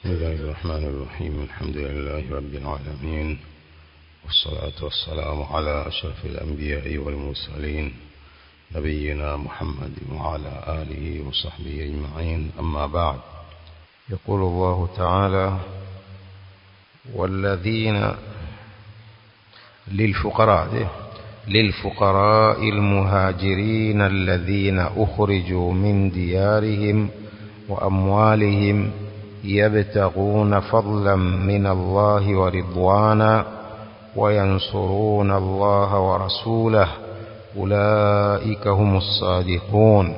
بسم الله الرحمن الرحيم الحمد لله رب العالمين والصلاة والسلام على أشرف الأنبياء والمرسلين نبينا محمد وعلى آله وصحبه أجمعين أما بعد يقول الله تعالى والذين للفقراء ده للفقراء المهاجرين الذين أخرجوا من ديارهم وأموالهم يبتغون فضلا من الله ورضوانا وينصرون الله ورسوله أولئك هم الصادقون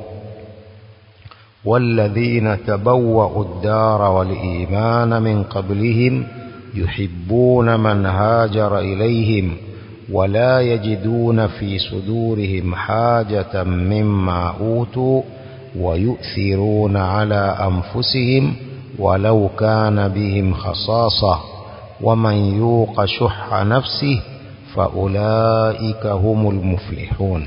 والذين تبوأوا الدار والإيمان من قبلهم يحبون من هاجر إليهم ولا يجدون في صدورهم حاجة مما أوتوا ويؤثرون على أنفسهم ولو كان بهم خصاصة ومن يوق شح نفسه فأولئك هم المفلحون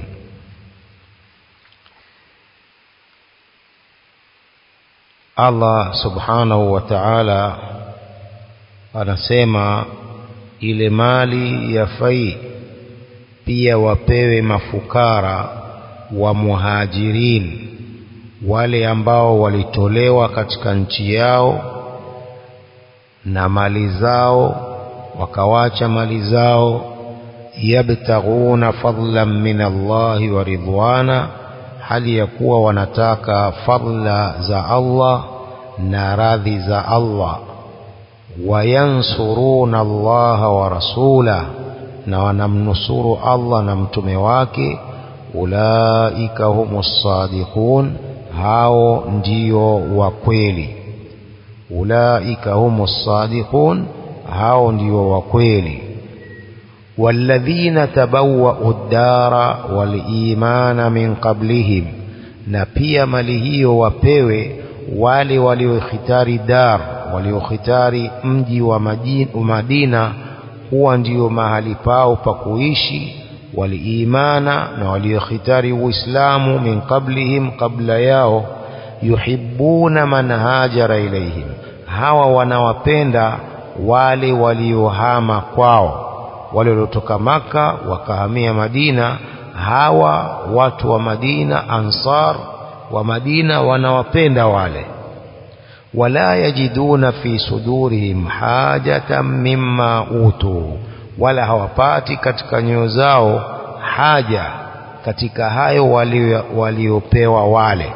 Allah subhanahu wa ta'ala anasema ile mali ya fai pia wapewe mafukara wa muhajirin wale ambao walitolewa katika nchi yao na mali zao wakawacha mali zao yabtaghuna fadlan min Allahi wa ridwana hali ya kuwa wanataka fadla za Allah na radhi za Allah wayansuruna Allaha wa rasulah na wanamnusuru Allah na mtume wake ulaika humus sadiqun hao ndio wa kweli ulaika humus sadiqun hao ndio wa kweli والذين تبوأوا الدار والإيمان من قبلهم na pia mali hiyo wapewe wale waliokhitari dar waliokhitari mji wa Madina huwa ndio mahali pao pa kuishi waliimana na waliokhitari uislamu min qablihim kabla yao yuhibbuna man hajara ilaihim hawa wanawapenda wale waliohama kwao wale waliotoka maka wakahamia Madina hawa watu wa Madina ansar wa Madina wanawapenda wale wala yajiduna fi sudurihim hajatan mimma utu wala hawapati katika nyoyo zao haja katika hayo waliopewa wale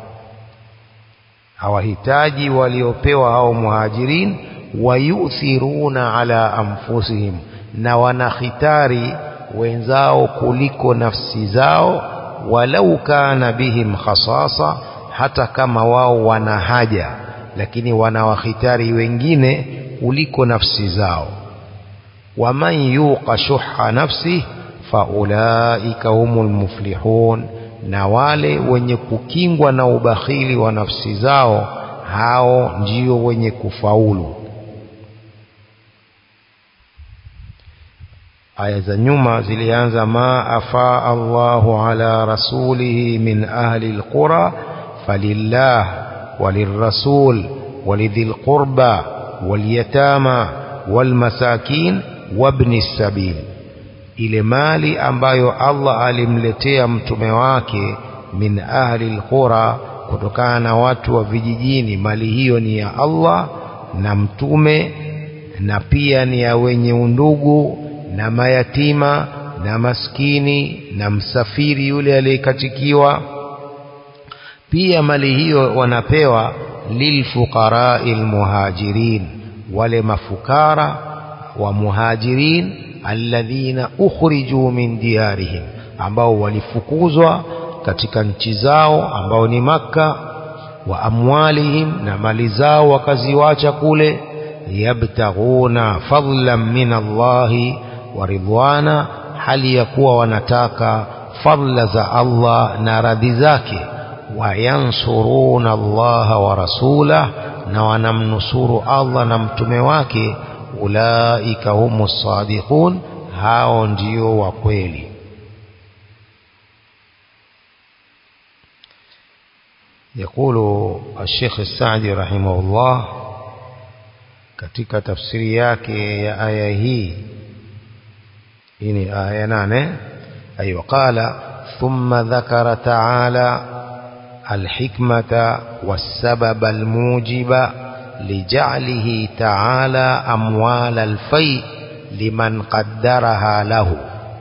hawahitaji waliopewa hao muhajirin wayuthiruna ala anfusihim na wanakhitari wenzao kuliko nafsi zao walau kana bihim khasasa hata kama wao wana haja lakini wanawakhitari wengine kuliko nafsi zao waman yuqa shuha nafsi faulaika humul muflihun na wale wenye kukingwa na ubakhili wa nafsi zao hao ndio wenye kufaulu aya za nyuma zilianza ma afaa Allahu ala rasulihi min ahli alqura falillah walirrasul walidhil qurba walyatama walmasakin wabni sabil ile mali ambayo Allah alimletea mtume wake min ahli alqura kutokana na watu wa vijijini mali hiyo ni ya Allah na mtume na pia ni ya wenye undugu na mayatima na maskini na msafiri yule aliyekatikiwa pia mali hiyo wanapewa lilfuqarai almuhajirin wale mafukara wa muhajirin alladhina ukhriju min diyarihim ambao walifukuzwa katika nchi zao ambao ni maka wa amwalihim na mali zao wakaziwacha kule yabtaghuna fadlan min Allahi wa ridwana hali ya kuwa wanataka fadla za Allah na radhi zake wayansuruna Allah wa rasulah na wanamnusuru Allah na mtume wake ulaika humus sadiqun hao ndio wa kweli يقول الشيخ السعدي رحمه الله katika tafsiri yake ya aya hii hii ni aya nane أيوة قال ثم ذكر تعالى الحكمة والسبب الموجب لجعله تعالى أموال الفيء لمن قدرها له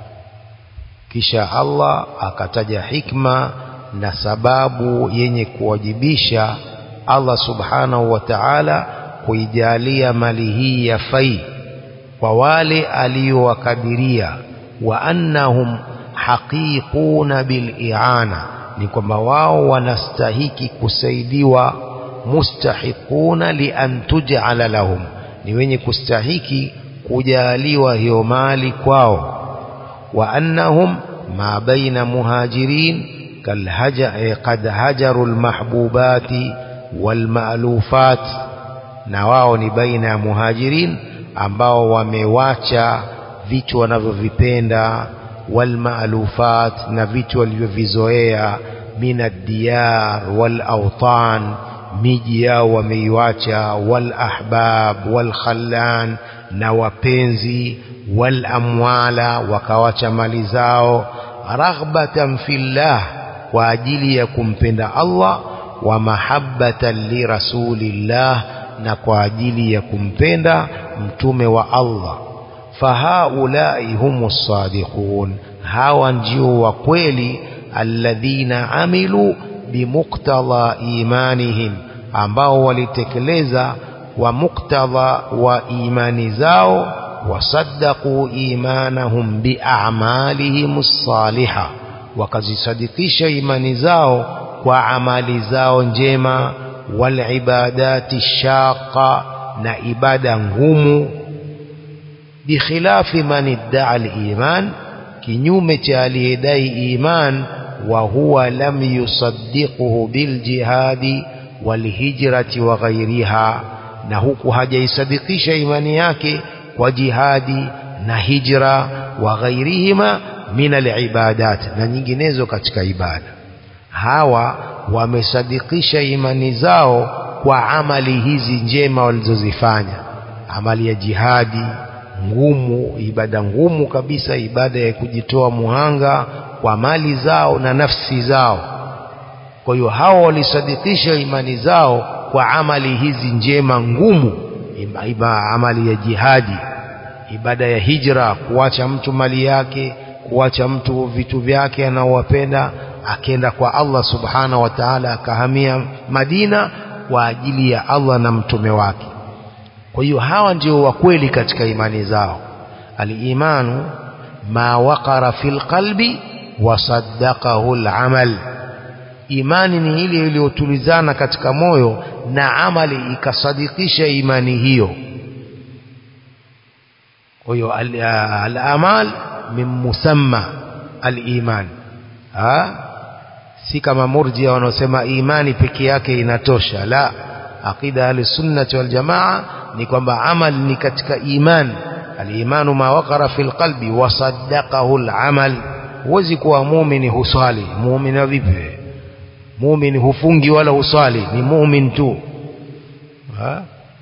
kisha Allah akataja hikma na sababu yenye kuwajibisha Allah subhanahu wa ta'ala kuijalia mali hii ya fai kwa wale aliyowakadiria wa annahum haqiquna bil i'ana ni kwamba wao wanastahiki kusaidiwa mustahiquna li an tuj'ala lahum ni wenye kustahiki kujaliwa hiyo mali kwao wa annahum ma baina muhajirin kalhaja qad hajaru almahbubati walmaalufat na wao ni baina ya muhajirin ambao wamewacha vitu wanavyovipenda walmaalufat na vitu walivyovizoea min addiyar walautan miji yao wameiwacha walahbab walkhallan na wapenzi walamwala wakawacha mali zao raghbatan fillah kwa ajili ya kumpenda Allah wa mahabbatan li rasulillah na kwa ajili ya kumpenda mtume wa Allah fahaulai humus sadiqun hawa ndio wa kweli alladhina amilu bimuktadha imanihim ambao walitekeleza wa muktadha wa imani zao wasaddaqu imanahum biamalihim salihah wakazisadikisha imani zao kwa amali zao njema walibadati shaqa na ibada ngumu bikhilafi man iddaa aliman kinyume cha aliyedai iman wa huwa lam yusaddiquhu biljihadi walhijrati wa ghairiha na huku hajaisadikisha imani yake kwa jihadi na hijra wa ghairihima min alibadat na nyinginezo katika ibada hawa wamesadikisha imani zao kwa amali hizi njema walizozifanya amali ya jihadi ngumu ibada ngumu kabisa ibada ya kujitoa muhanga kwa mali zao na nafsi zao kwa hiyo hao walisadikisha imani zao kwa amali hizi njema ngumu iba amali ya jihadi ibada ya hijra kuacha mtu mali yake kuacha mtu vitu vyake anaowapenda akenda kwa Allah subhanahu wa ta'ala akahamia Madina kwa ajili ya Allah na mtume wake kwa hiyo hawa ndio wa kweli katika imani zao al-imanu ma waqara fil qalbi wa saddaqahu al-amal imani ni ile iliyotulizana katika moyo na amali ikasadikisha imani hiyo kwa hiyo al-amal min musamma al-iman ha si kama murjia wanaosema imani peke yake inatosha la aqida ahli wal jamaa ni kwamba amal ni katika iman al-imanu ma waqara fil qalbi wa saddaqahu al-amal huwezi kuwa muumini huswali muumini vipi muumini hufungi wala huswali ni muumini tu ha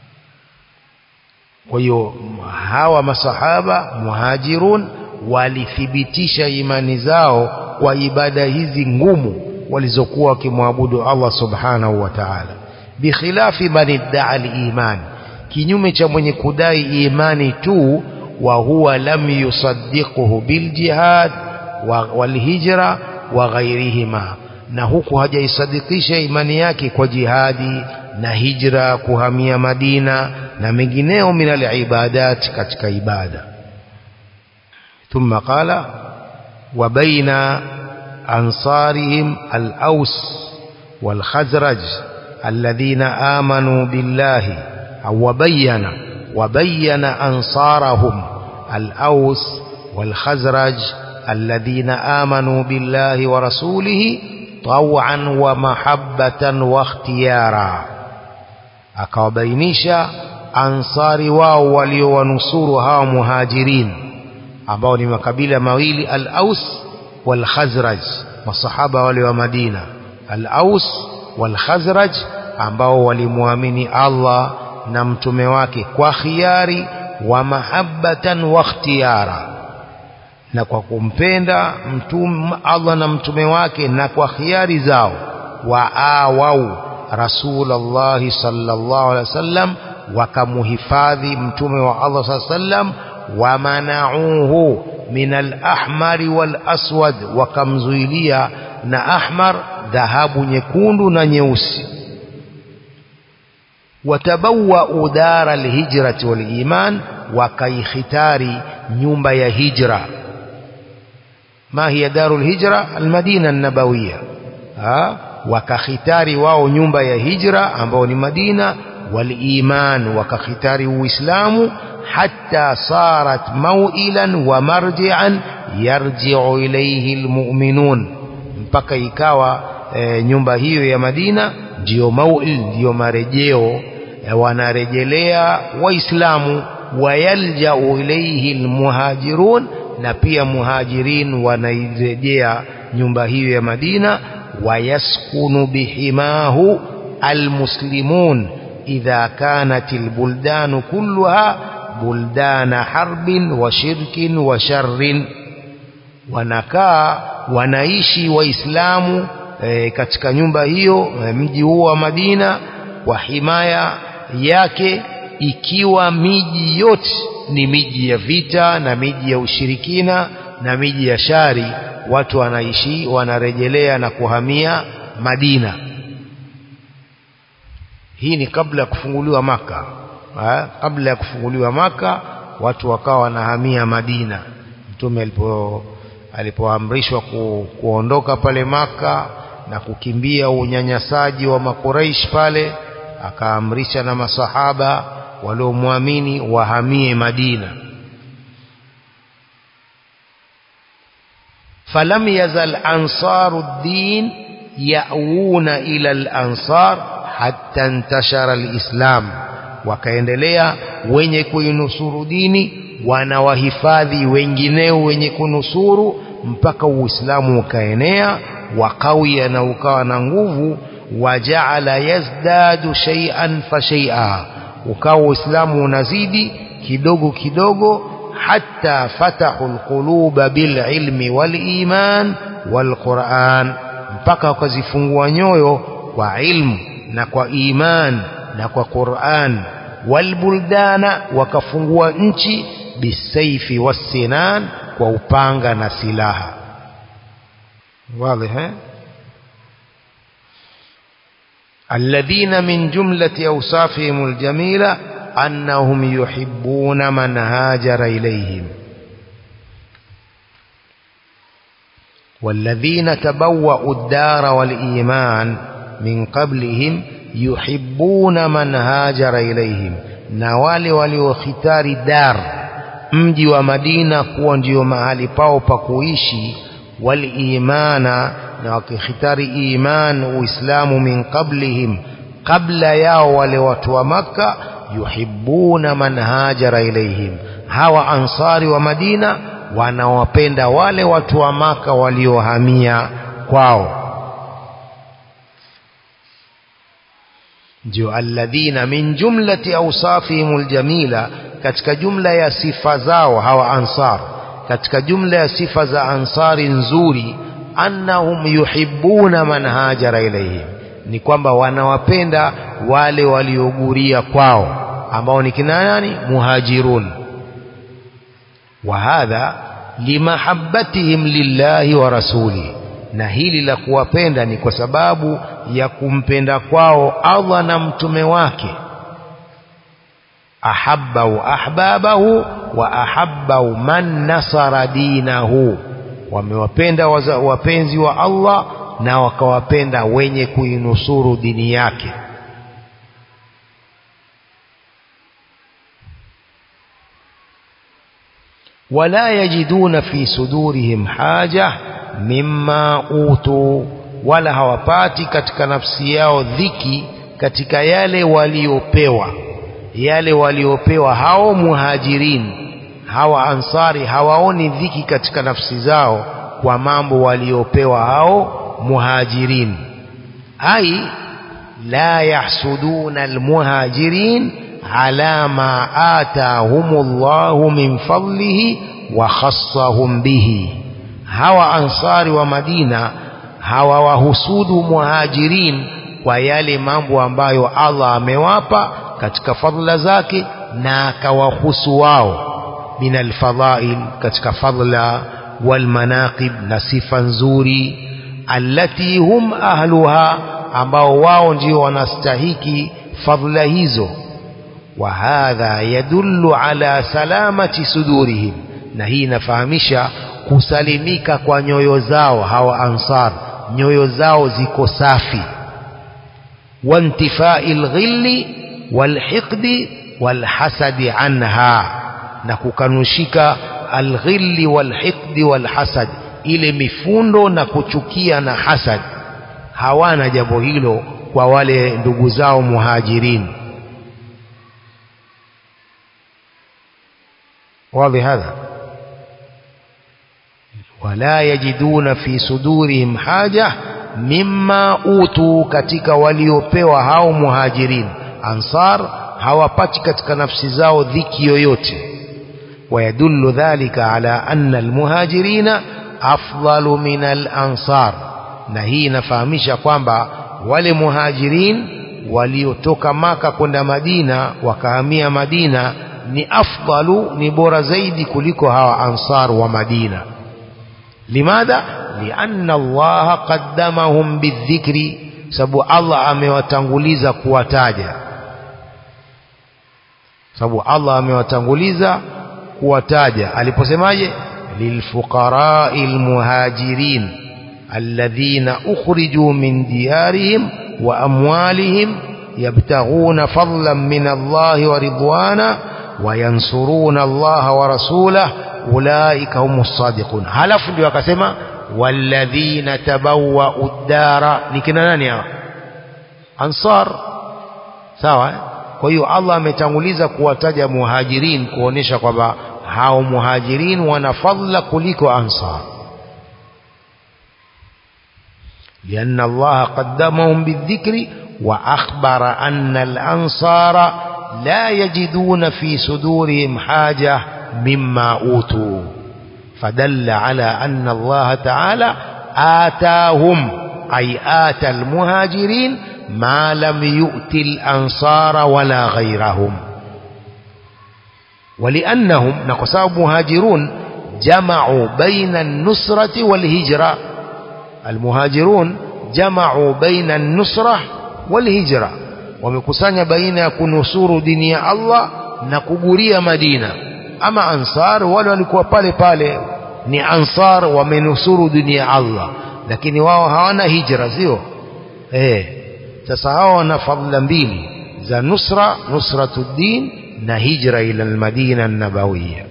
kwa hiyo hawa masahaba muhajirun walithibitisha imani zao kwa ibada hizi ngumu walizokuwa wakimwabudu Allah subhanahu wa ta'ala bikhilafi man idda'a al-iman kinyume cha mwenye kudai imani tu wa huwa lam yusaddiquhu bil jihad wal hijra wa ghairihima na huku hajaisadikisha imani yake kwa jihadi na hijra kuhamia Madina na mengineo min al-ibadat katika ibada ثم قال وبين أنصارهم الأوس والخزرج الذين آمنوا بالله أو وبين وبين أنصارهم الأوس والخزرج الذين آمنوا بالله ورسوله طوعا ومحبة واختيارا akawabainisha ansari wao waliowanusuru hawa muhajirin ambao ni makabila mawili al-Aus wal-Khazraj masahaba wale wa Madina al-Aus wal-Khazraj ambao walimwamini Allah na mtume wake kwa khiari wa mahabbatan wa ikhtiyara na kwa kumpenda mtume Allah na mtume wake na kwa khiari zao wa awau rasulullah sallallahu alaihi wasallam wakamuhifadhi mtume wa Allah sallallahu alaihi wasallam wa manauhu min al-ahmar wal-aswad wakamzuilia na ahmar dhahabu nyekundu na nyeusi watabawwa dara al-hijrati wal-iman wakaikhitari nyumba ya hijra ما هي دار الهجرة المدينة النبوية ها wakakhitari wao nyumba ya hijra ambao ni Madina waliman wakakhitari uislamu hatta sarat mawilan wa marji'an yarji'u ilayhi almu'minun mpaka ikawa e, nyumba hiyo ya Madina ndiyo mawil ndiyo marejeo e, wanarejelea waislamu wayalja'u ilayhi almuhajirun na pia muhajirin wanairejea nyumba hiyo ya Madina wayaskunu bihimahu almuslimun idha kanat albuldanu kulluha buldana harbin wa shirkin wa sharrin wanakaa wanaishi waislamu e, katika nyumba hiyo e, mji huo wa Madina kwa himaya yake ikiwa miji yote ni miji ya vita na miji ya ushirikina na miji ya shari watu wanaishi wanarejelea na kuhamia Madina hii ni kabla ya kufunguliwa maka ha? kabla ya kufunguliwa maka watu wakawa wanahamia Madina mtume alipo alipoamrishwa ku, kuondoka pale maka na kukimbia unyanyasaji wa makuraish pale akaamrisha na masahaba waliomwamini wahamie Madina falam yazal ansaru ddin yauna ila al-ansar hatta intashara al-islam wakaendelea wenye kuinusuru dini wanawahifadhi wengineo wenye kunusuru mpaka uislamu ukaenea wakawia na ukawa na nguvu wajaala yazdadu shay'an fa shay'a ukawa uislamu unazidi kidogo kidogo hatta fatahu alquluba bililmi waliman walquran mpaka wakazifungua nyoyo kwa ilmu na kwa iman na kwa Qur'an walbuldana wakafungua nchi bisaifi wasinan kwa upanga na silaha wazi eh الذين من جملة أوصافهم الجميلة أنهم يحبون من هاجر إليهم والذين تبوأوا الدار والإيمان من قبلهم يحبون من هاجر إليهم نوالي waliokhitari dar mji wa Madina kuwa ndio mahali pao pa kuishi walimana na wakikhitari iman uislamu min qablihim kabla yao wale watu wa maka yuhibbuna man hajara ilaihim hawa ansari wa Madina wanawapenda wale watu wa maka waliohamia kwao ndio alladhina min jumlati awsafihim aljamila katika jumla ya sifa zao hawa ansar katika jumla ya sifa za ansari nzuri annahum yuhibbuna man hajara ilayhim ni kwamba wanawapenda wale walioguria kwao ambao ni kina nani muhajirun wa hadha limahabbatihim lillahi wa rasuli na hili la kuwapenda ni kwa sababu ya kumpenda kwao Allah na mtume wake ahabbahu ahbabahu wa ahabbahu man nasara dinahu wamewapenda wapenzi wa Allah na wakawapenda wenye kuinusuru dini yake wala yajiduna fi sudurihim haja mimma utu wala hawapati katika nafsi yao dhiki katika yale waliopewa yale waliopewa hao muhajirin hawa ansari hawaoni dhiki katika nafsi zao kwa mambo waliopewa hao muhajirin ai la yahsuduna almuhajirin ala ma atahumullahu min fadlihi wa khassahum bihi hawa ansari wa Madina hawawahusudu muhajirin kwa yale mambo ambayo Allah amewapa katika fadla zake na akawahusu wao min alfadhail katika fadla walmanaqib na sifa nzuri allati hum ahluha ambao wao ndio wanastahiki fadla hizo wa hadha yadullu ala salamati sudurihim na hii inafahamisha kusalimika kwa nyoyo zao hawa ansar nyoyo zao ziko safi wantifai lghilli walhiqdi walhasadi anha na kukanushika alghilli walhiqdi walhasad ile mifundo na kuchukia na hasad hawana jambo hilo kwa wale ndugu zao muhajirin واضح هذا ولا يجدون في صدورهم حاجة مما أوتوا katika waliopewa hao muhajirin ansar hawapati katika nafsi zao dhiki yoyote ويدل ذلك على أن المهاجرين أفضل من الأنصار na hii inafahamisha kwamba wale muhajirin waliotoka maka kwenda madina wakahamia madina ni afdalu ni bora zaidi kuliko hawa ansar wa madina limadha lianna allaha qaddamahum bidhikri sababu allah amewatanguliza kuwataja sababu allah amewatanguliza kuwataja aliposemaje lilfuqarai almuhajirin alladhina ukhriju min diyarihim wa amwalihim yabtaghuna fadlan min allahi wa ridwana وينصرون الله ورسوله أولئك هم الصادقون هلف ndio akasema والذين تبوأوا الدار ni kina nani hawa ansar sawa kwa hiyo Allah ametanguliza kuwataja muhajirin kuonesha kwamba hao muhajirin wana fadla kuliko ansar لأن الله قدمهم بالذكر وأخبر أن الأنصار لا يجدون في صدورهم حاجة مما أوتوا فدل على أن الله تعالى آتاهم أي آتى المهاجرين ما لم يؤت الأنصار ولا غيرهم ولأنهم نقصاب مهاجرون جمعوا بين النصرة والهجرة المهاجرون جمعوا بين النصرة والهجرة wamekusanya baina ya kunusuru dini ya Allah na kuguria Madina ama ansar wale walikuwa pale pale ni ansar wamenusuru dini ya Allah lakini wao hawana hijra sio eh sasa hao wana fadhila mbili za nusra nusratuddin na hijra ila almadina an-nabawiyya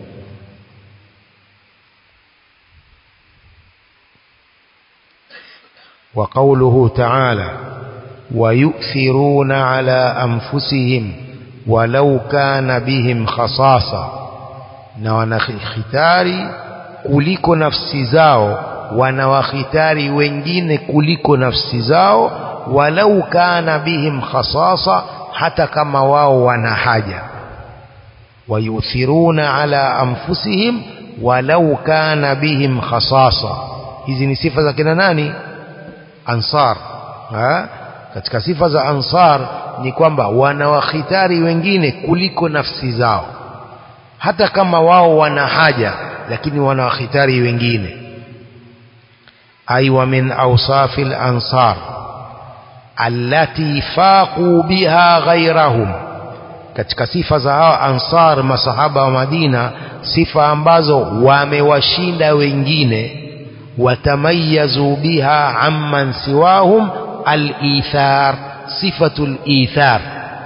وقوله تعالى ويؤثرون على أنفسهم ولو كان بهم خصاصة na wanakhitari kuliko nafsi zao wanawakhitari wengine kuliko nafsi zao walau kana bihim khasasa hata kama wao wana haja wayuthiruna ala anfusihim walau kana bihim khasasa hizi ni sifa za kina nani ansar ha? katika sifa za ansar ni kwamba wanawakhitari wengine kuliko nafsi zao hata kama wao wana haja lakini wanawakhitari wengine ay wa min awsafi al-ansar allati faqu biha ghayrahum katika sifa za hawa ansar masahaba wa Madina sifa ambazo wamewashinda wengine watamayazu biha amman siwahum al-ithar sifatu al-ithar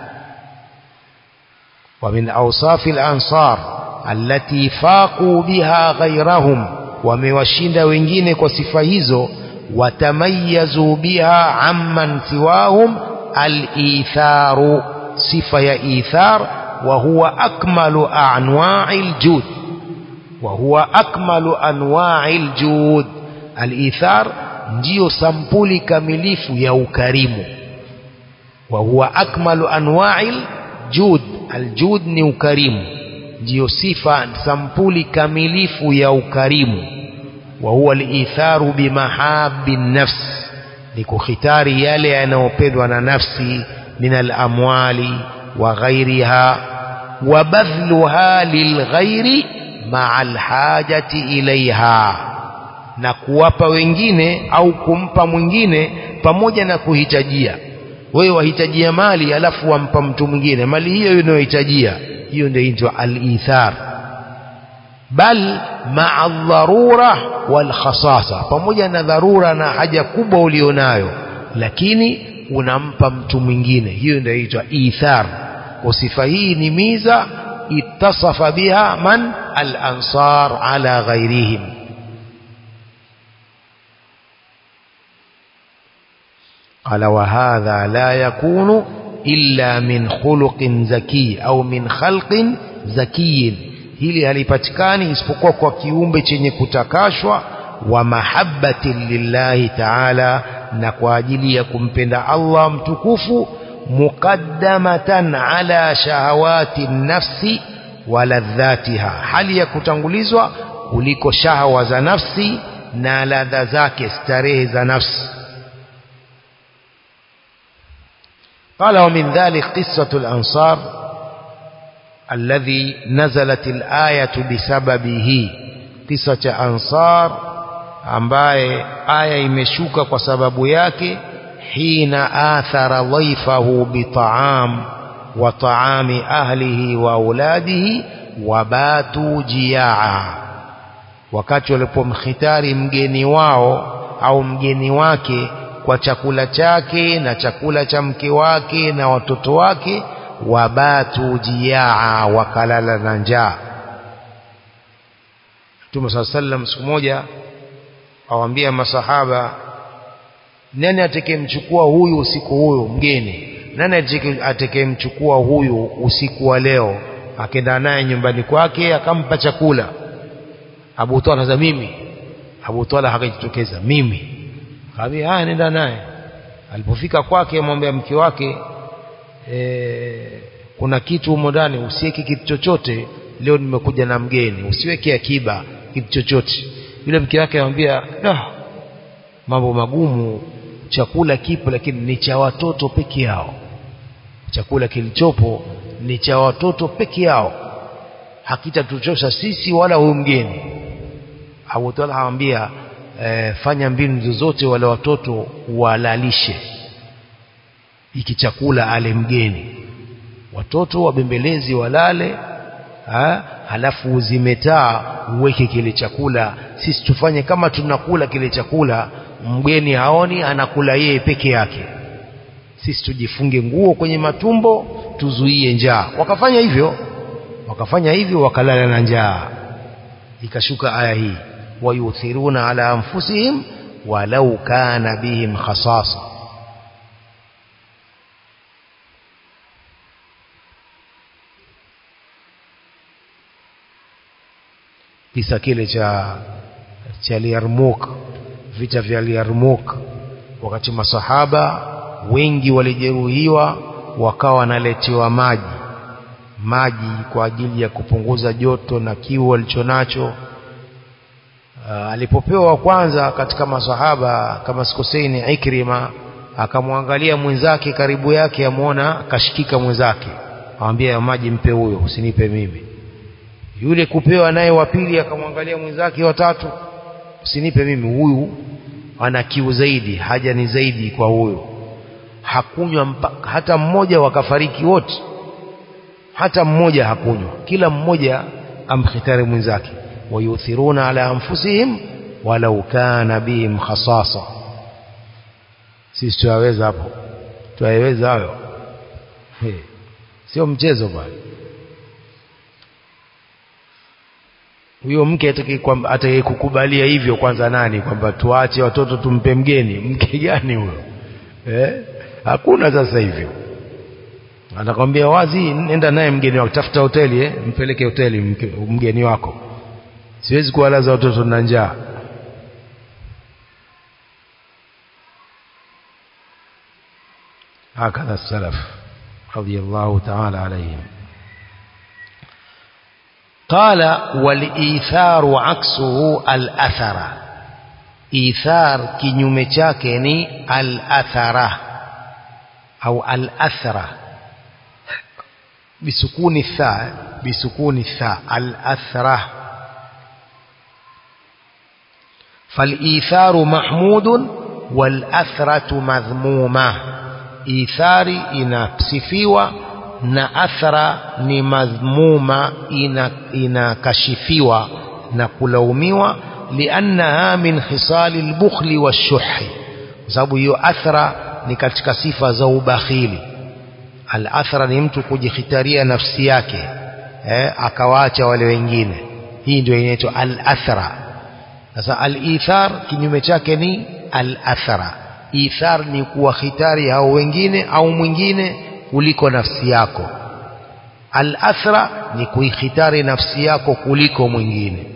ومن أوصاف الأنصار التي فاقوا بها غيرهم وموشند wengine kwa sifa hizo watamayazu biha amman siwahum al-ithar sifa ya ithar wa huwa akmalu anwa'il jud wa huwa akmalu anwa'il jud al-ithar ndiyo sampuli kamilifu ya ukarimu wa huwa akmalu anwa'il jud aljud ni ukarimu ndiyo sifa sampuli kamilifu ya ukarimu wa huwa al-itharu bimahabbi nafs ni kukhitari yale yanayopendwa na nafsi min al-amwali wa ghairiha wa badhluha lilghairi ma'a al-hajati ilaiha na kuwapa wengine au kumpa mwingine pamoja na kuhitajia wewe wahitajia mali alafu wampa mtu mwingine mali hiyo unayohitajia hiyo ndio inaitwa al-ithar bal ma'a dharura wal khasasa pamoja na dharura na haja kubwa ulionayo lakini unampa mtu mwingine hiyo ndio inaitwa ithar kwa sifa hii ni miza ittasafa biha man al-ansar ala ghairihim قال وهذا لا يكون إلا من خلق زكي أو من خلق زكي hili halipatikani isipokuwa kwa kiumbe chenye kutakashwa wa mahabbati lillahi ta'ala na kwa ajili ya kumpenda Allah mtukufu muqaddamatan ala shahawati nafsi wa ladhatiha hali ya kutangulizwa kuliko shahawa za nafsi na ladha zake starehe za nafsi قال ومن ذلك قصة الأنصار الذي نزلت الآية بسببه قصة أنصار ambaye aya imeshuka kwa sababu yake hina athara dhaifahu bitaam wa taami ahlihi wa auladihi wabatu jiaa wakati walipomkhitari mgeni wao au mgeni wake kwa chakula chake na chakula cha mke wake na watoto wake wabatu jiaa wakalala na njaa Mtume صلى الله عليه siku moja awaambia masahaba nani atakayemchukua huyu usiku huyu mgeni nani atakayemchukua huyu usiku wa leo akenda naye nyumbani kwake akampa chakula Abu Talha za mimi Abu Talha hakajitokeza mimi Kaambia haya nenda naye. Alipofika kwake amwambia mke wake e, kuna kitu humo ndani usiweke kitu chochote leo nimekuja na mgeni usiweke akiba kitu chochote. Yule mke wake anamwambia da mambo magumu chakula kipo lakini ni cha watoto peke yao. Chakula kilichopo ni cha watoto peke yao. Hakitatuchosha sisi wala huyu mgeni. Abu Talha anamwambia e, fanya mbinu zozote wale watoto walalishe iki chakula ale mgeni watoto wabembelezi walale ha? halafu uzimetaa uweke kile chakula sisi tufanye kama tunakula kile chakula mgeni haoni anakula yeye peke yake sisi tujifunge nguo kwenye matumbo tuzuie njaa wakafanya hivyo wakafanya hivyo wakalala na njaa ikashuka aya hii ويؤثرون على أنفسهم ولو كان بهم خصاصة kisa kile cha cha Yarmouk vita vya Yarmouk wakati masahaba wengi walijeruhiwa wakawa wanaletewa maji maji kwa ajili ya kupunguza joto na kiu walichonacho Uh, alipopewa wa kwanza katika masahaba kama sikosei ni Ikrima akamwangalia mwenzake karibu yake amuona kashikika mwenzake amwambia ya maji mpe huyo usinipe mimi yule kupewa naye wa pili akamwangalia mwenzake watatu usinipe mimi huyu ana kiu zaidi haja ni zaidi kwa huyo hakunywa hata mmoja wakafariki wote hata mmoja hakunywa kila mmoja amkhitari mwenzake ويؤثرون على أنفسهم ولو كان بهم خصاصة sisi tuyaweza hapo tuyaweza hayo sio mchezo bwana huyo mke atakayekukubalia hivyo kwanza nani kwamba tuache watoto tumpe mgeni mke gani huyo eh hakuna sasa hivyo anakwambia wazi nenda naye mgeni wako tafuta hoteli eh mpeleke hoteli mgeni wako siwezi kuwalaza watoto na njaa هكذا السلف رضي الله تعالى عليهم قال والإيثار عكسه الأثر إيثار kinyume chake ni al-athara au al-athra bisukuni tha bisukuni tha al-athra فالإيثار محمود والأثرة مذمومة إيثاري inasifiwa na athara ni madhmuma inakashifiwa na kulaumiwa liannaha min khisali lbukhli washuhi kwa sababu hiyo athara ni katika sifa za ubakhili al-athra ni mtu kujikhitaria nafsi yake eh, akawaacha wale wengine hii ndio inaitwa al-athra sasa al-ithar kinyume chake ni al-athra ithar ni kuwakhitari hao wengine au mwingine kuliko nafsi yako al-athra ni kuikhitari nafsi yako kuliko mwingine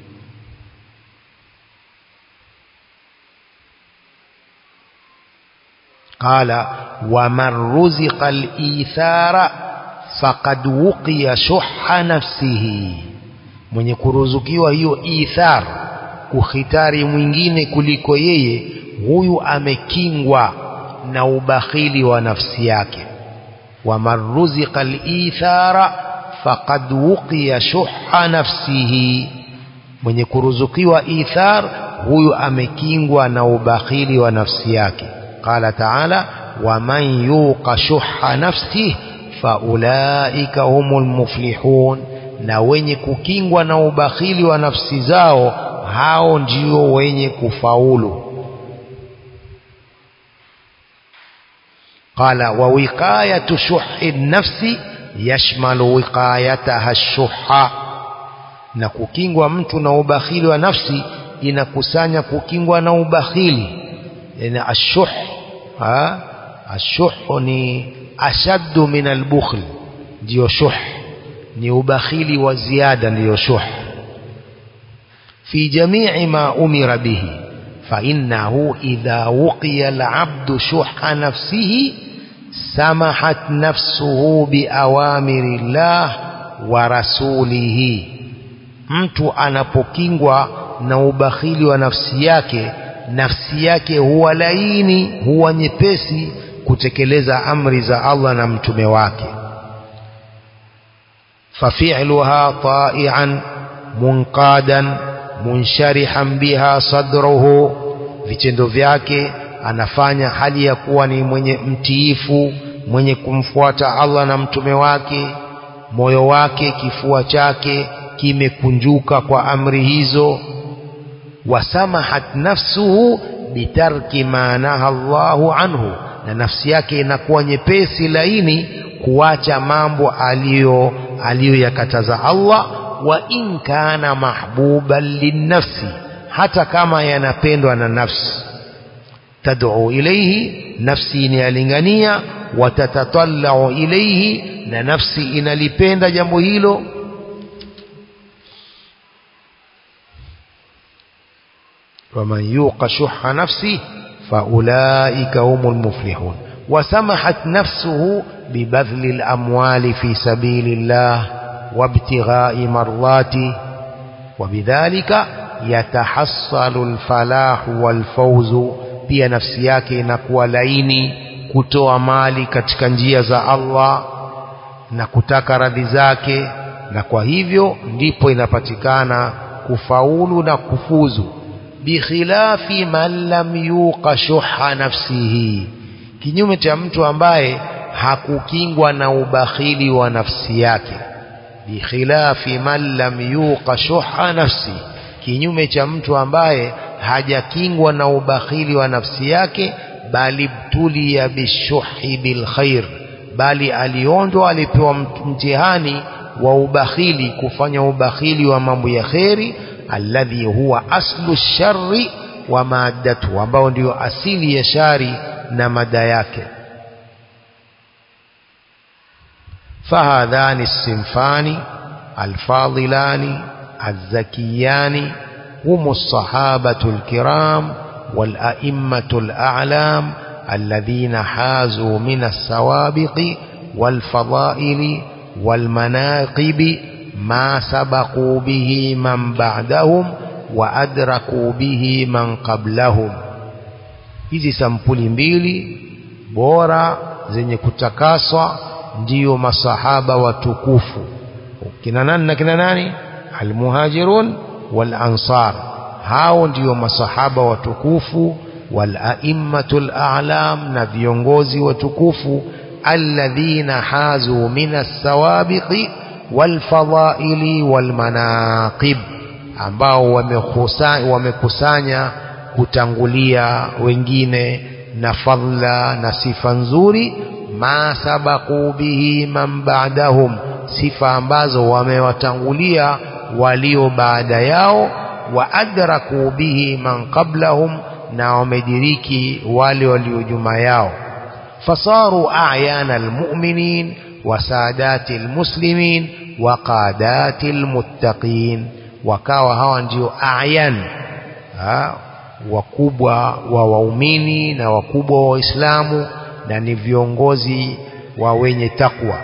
قال ومن رزق الإيثار فقد وقي شح نفسه mwenye kuruzukiwa hiyo ithar kukhitari mwingine kuliko yeye huyu amekingwa na ubakhili wa nafsi yake waman ruziqa al-ithara faqad wuqiya shuhha nafsihi mwenye kuruzukiwa ithar huyu amekingwa na ubakhili wa nafsi yake قال تعالى ومن يوق شح نفسه فأولئك هم المفلحون na wenye kukingwa na ubakhili wa nafsi zao hao ndio wenye kufaulu qala wa wiqayatu shuhi nafsi yashmalu wiqayataha ash-shuhha na kukingwa mtu na ubakhili wa nafsi inakusanya kukingwa na ubakhili yani ashuh ha ashuh ni ashaddu min albukhl ndio shuh ni ubakhili wa ziada ndio shuh fi jami'i ma umira bihi fa innahu idha wuqiya al'abdu shuhha nafsihi samahat nafsuhu bi awamiri llah wa rasulihi mtu anapokingwa na ubakhili wa nafsi yake nafsi yake huwa laini huwa nyepesi kutekeleza amri za Allah na mtume wake fafi'luha ta'ian munqadan munsharihan biha sadruhu vitendo vyake anafanya hali ya kuwa ni mwenye mtiifu mwenye kumfuata Allah na mtume wake moyo wake kifua chake kimekunjuka kwa amri hizo wasamahat nafsuhu bitarki ma naha Allahu anhu na nafsi yake inakuwa nyepesi laini kuacha mambo aliyo aliyoyakataza Allah wa in kana mahbuban linnafsi hata kama yanapendwa na nafsi tad'u ilayhi nafsi inalingania watatatallau ilayhi na nafsi inalipenda jambo hilo ومن يوق شح نفسه فأولئك هم المفلحون وسمحت نفسه ببذل الأموال في سبيل الله وابتغاء مرضاته وبذلك يتحصل الفلاح والفوز pia nafsi yake inakuwa laini kutoa mali katika njia za Allah na kutaka radhi zake na kwa hivyo ndipo inapatikana kufaulu na kufuzu bikhilafi man lam yuqa shuha nafsihi kinyume cha mtu ambaye hakukingwa na ubakhili wa nafsi yake bikhilafi man lam yuqa shuha nafsi kinyume cha mtu ambaye hajakingwa na ubakhili wa nafsi yake bali btulia bishuhi bilkhair bali aliondwa alipewa mtihani wa ubakhili kufanya ubakhili wa mambo ya kheri alladhi huwa aslu sharri wa maddatu ambao ndio asili ya shari na mada yake فهذان الصنفان الفاضلان الزكيان هم الصحابة الكرام والأئمة الأعلام الذين حازوا من السوابق والفضائل والمناقب ما سبقوا به من بعدهم وأدركوا به من قبلهم hizi sampuli mbili bora zenye kutakaswa ndiyo masahaba watukufu kina nani na kina nani almuhajirun wal ansar hao ndiyo masahaba watukufu wal aimmatul a'lam na viongozi watukufu alladhina hazu min as-sawabiqi wal fadaili wal manaqib ambao wamekusanya wamekusanya kutangulia wengine na fadla na sifa nzuri ma sabaku bihi man ba'dahum sifa ambazo wamewatangulia walio baada yao wa adraku bihi man qablahum na wamediriki wale walio nyuma yao fasaru a'yana almu'minin wa sadati almuslimin wa qadati almuttaqin wakawa hawa ndio a'yan wakubwa wa waumini na wakubwa wa waislamu na ni viongozi wa wenye takwa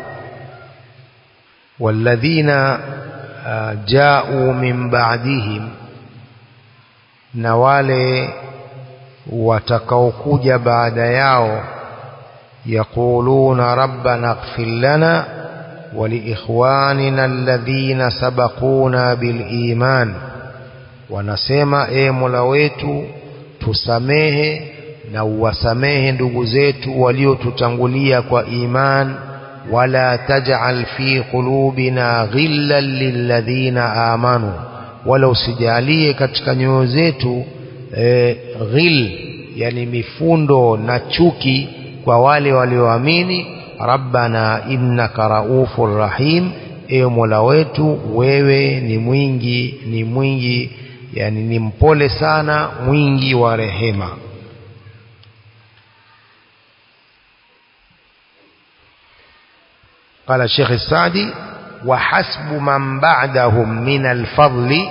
walladhina ja'u min ba'dihim na wale watakaokuja baada yao yaquluna rabbana ighfir lana ولإخواننا الذين سبقونا بالإيمان wanasema e Mola wetu tusamehe na uwasamehe ndugu zetu waliotutangulia kwa iman wala taj'al fi qulubina ghillan lilladhina amanu wala usijalie katika nyoyo zetu e, ghil yani mifundo na chuki kwa wale walioamini rabbana innaka raufur rahim ewe mola wetu wewe ni mwingi ni mwingi yani ni mpole sana mwingi wa rehema قال الشيخ السعدي وحسب من بعدهم من الفضل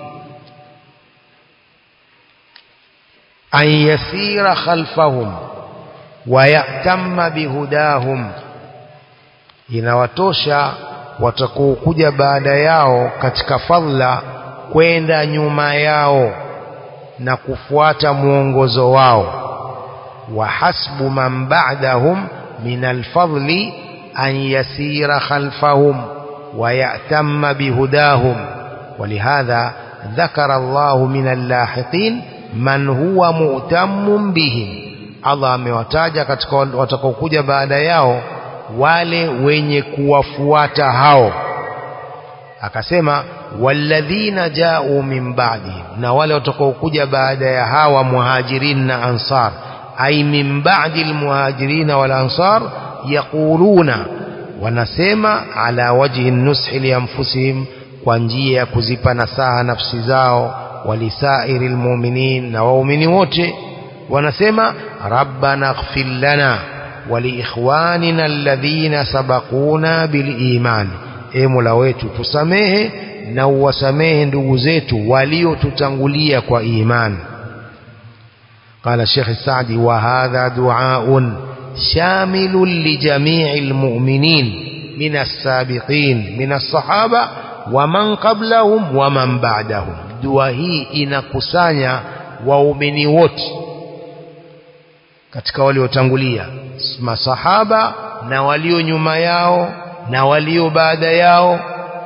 أن يسير خلفهم ويأتم بهداهم inawatosha watakokuja baada yao katika fadla kwenda nyuma yao na kufuata mwongozo wao wa hasbu man ba'dahum min alfadli an yasira khalfahum wa ya'tamma bihudahum ولهذا ذكر الله من اللاحقين من هو مؤتم بهم Allah amewataja katika watakaokuja baada yao wale wenye kuwafuata hao akasema walladhina ja'u min ba'dihim na wale watakaokuja baada ya hawa muhajirin na ansar ay min ba'di almuhajirin wal ansar yaquluna wanasema ala wajhi nushi li anfusihim kwa njia ya kuzipa nasaha nafsi zao walisairi almu'minin na waumini wote wanasema rabbana ighfir lana waliikhwanina alladhina sabaquna biliman e mola wetu tusamehe na uwasamehe ndugu zetu waliotutangulia kwa iman قال الشيخ السعدي وهذا دعاء شامل لجميع المؤمنين من السابقين من الصحابة ومن قبلهم ومن بعدهم dua hii inakusanya waumini wote katika waliotangulia masahaba na walio nyuma yao na walio baada yao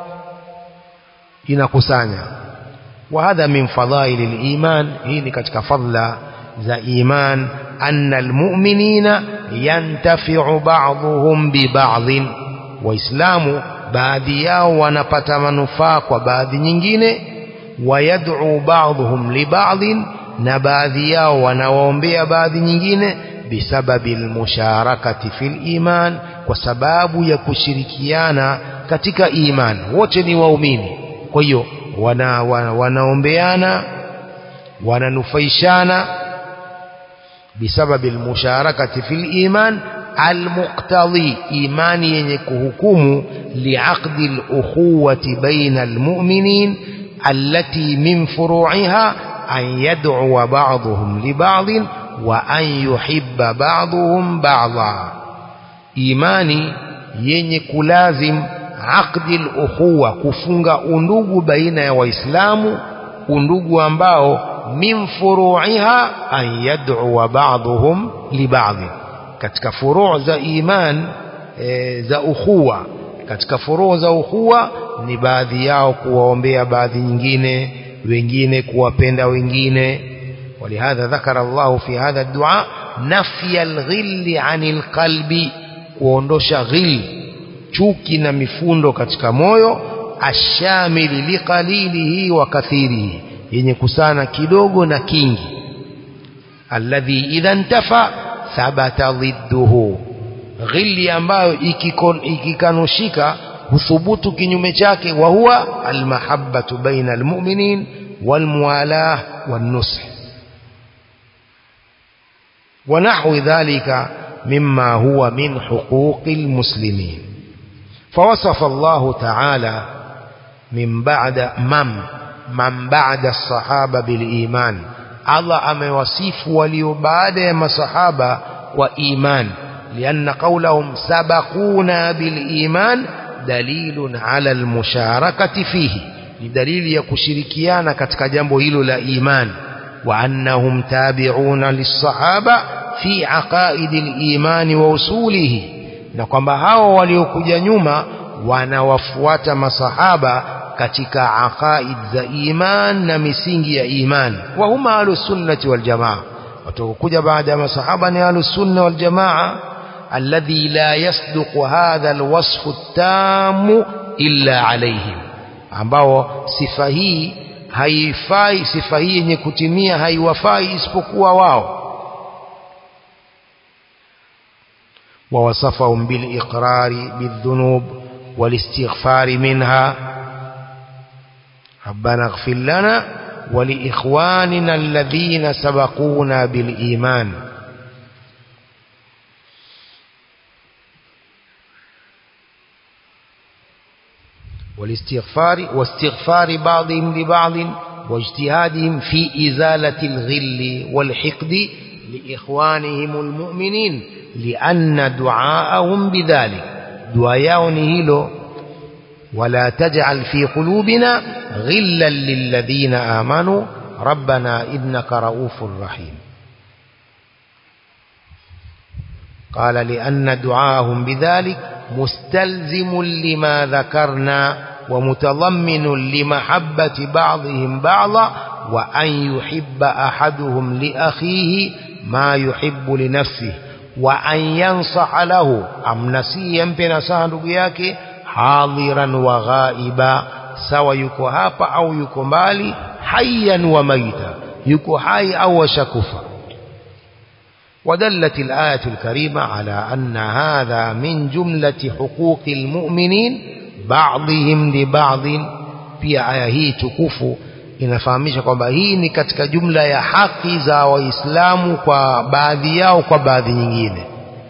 inakusanya wa hadha min fadhaili liman hii ni katika fadla za iman anna almu'minina yantafi'u ba'dhum bi ba'dhin waislamu baadhi yao wanapata manufaa kwa baadhi nyingine wayad'u ba'dhum li ba'dhin na baadhi yao wanawaombea baadhi nyingine bisababi almusharakati fil iman kwa sababu ya kushirikiana katika iman wote ni waumini kwa hiyo wana, wana, wanaombeana wananufaishana bisababi almusharakati fil iman almuqtadi imani yenye kuhukumu liaqdi alukhuwati baina almu'minin allati min furu'iha an yad'u ba'dhum li ba'dhin wa an yuhibba ba'dhum ba'dha imani yenye kulazim aqdi al-ukhuwa kufunga undugu baina ya waislamu undugu ambao min furu'iha an yad'u ba'dhum li ba'd katika furu' za iman e, za ukhuwa katika furu' za ukhuwa ni baadhi yao kuwaombea baadhi nyingine wengine kuwapenda wengine ولهذا ذكر الله في هذا الدعاء نفي الغل عن القلب kuondosha ghil chuki na mifundo katika moyo ashamili liqalilihi wa kathirihi yenye kusana kidogo na kingi alladhi idha ntafa thabata dhidduhu ghili ambayo ikikanushika huthubutu kinyume chake wa huwa almahabbatu baina almu'minin walmuwalah والنصح ونحو ذلك مما هو من حقوق المسلمين فوصف الله تعالى من بعد من من بعد الصحابة بالإيمان الله أموصف ولي بعد ما صحابة وإيمان لأن قولهم سبقونا بالإيمان دليل على المشاركة فيه لدليل يكشركيانا كتك جنبه إلو لا إيمان وأنهم تابعون للصحابة في عقائد الإيمان ووصوله na kwamba hao waliokuja nyuma wanawafuata masahaba katika aqaid za iman na misingi ya iman wa huma ahlusunnati waljamaa watakokuja baada ya masahaba ni ahlusunna waljamaa alladhi la yasduqu hadha alwasfu tamu illa alaihim ambao sifa hii haifai sifa hii yenye kutimia haiwafai isipokuwa wao ووصفهم بالإقرار بالذنوب والاستغفار منها ربنا اغفر لنا ولإخواننا الذين سبقونا بالإيمان والاستغفار واستغفار بعضهم لبعض واجتهادهم في إزالة الغل والحقد لإخوانهم المؤمنين لأن دعاءهم بذلك دعاء نهيلو ولا تجعل في قلوبنا غلا للذين آمنوا ربنا إنك رؤوف رحيم قال لأن دعاءهم بذلك مستلزم لما ذكرنا ومتضمن لمحبة بعضهم بعضا وأن يحب أحدهم لأخيه ما يحب لنفسه وأن ينصح له أمنسي يمبنا سهل yake حاضرا وغائبا سوى yuko hapa au yuko mbali hayyan wa maita yuko hai au shakufa ودلت الآية الكريمة على أن هذا من جملة حقوق المؤمنين بعضهم لبعض pia aya hii tukufu inafahamisha kwamba hii ni katika jumla ya haki za waislamu kwa baadhi yao kwa baadhi nyingine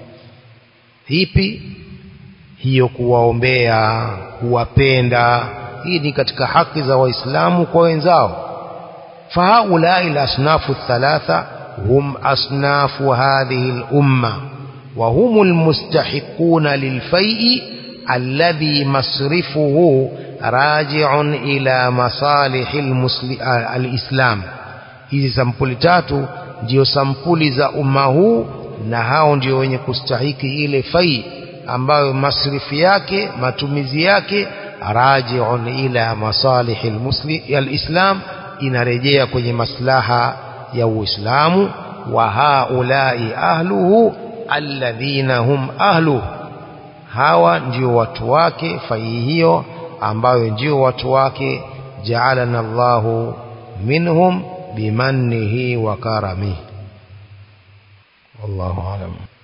hipi hiyo kuwaombea kuwapenda hii ni katika haki za waislamu kwa wenzao fahaulai alasnafu thalatha hum asnafu hadhihi lumma وهم المستحقون للفيء الذي مصرفه راجع إلى مصالح الإسلام hizi sampuli tatu ndio sampuli za umma huu na hao ndio wenye kustahiki ile fai ambayo masrifi yake matumizi yake rajiun ila masalih alislam inarejea kwenye maslaha ya uislamu wa haulai ahluhu alladhina hum ahluhu hawa ndio watu wake fai hiyo ambayo ndio watu wake ja'alana Allahu minhum bimannihi wa karamihi wallahu alam